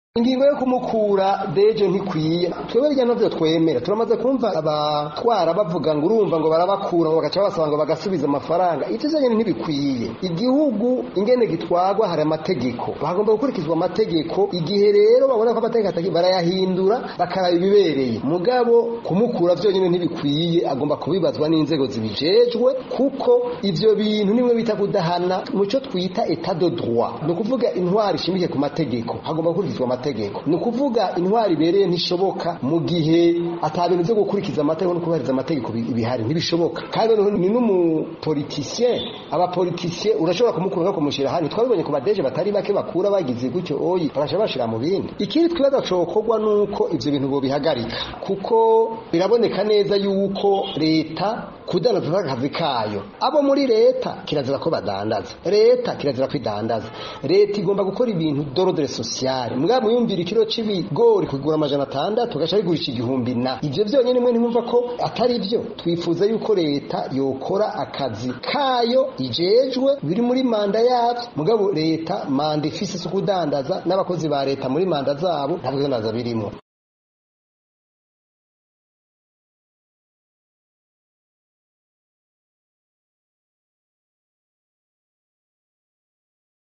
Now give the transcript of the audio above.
ingingo yo kumukura deje ntikwiye twebwe rya navyo twemera turamaze kumva abatwara bavuga ngo urumva ngo barabakura ngo bagaca basaba ngo bagasubiza amafaranga ivyo vyonyene ntibikwiye igihugu ingene gitwagwa hari amategeko hagomba gukurikizwa amategeko igihe rero babona ko amategeko atagi barayahindura bakaraba ibibereye mugabo kumukura vyonyene ntibikwiye agomba kubibazwa n'inzego zibijejwe kuko ivyo bintu nimwe bita kudahana muco twita etat de droit ni ukuvuga intwari ishimikiye ku mategeko hagomba gukurikizwa amategeko ni ukuvuga intwari ibereye ntishoboka mu gihe ata bintu byo gukurikiza amategeko no kubahiriza amategeko bihari ntibishoboka kandi noneho ni n'umupolitisien abapolitisien urashobora kumukura no kumushyira hano twabibonye ku badeje batari bake bakura bagize gutyo oyi bagaca bashira mu bindi ikindi twibaza cokorwa nuko ivyo bintu bobihagarika kuko biraboneka neza yuko leta kudandaza akazi kayo abo muri leta kirazira ko badandaza leta kirazira ko idandaza leta igomba gukora ibintu dorodore sociale mbwa muyumvira ikiro c'ibigori kugura amajana atandatu gaca bigurisha igihumbi na ivyo vyonyene mwe ntimwumva ko atari vyo twifuza yuko leta yokora akazi kayo ijejwe biri muri manda yavyo mugabo leta manda ifise so kudandaza n'abakozi ba leta muri manda zabo ntabwo naza birimo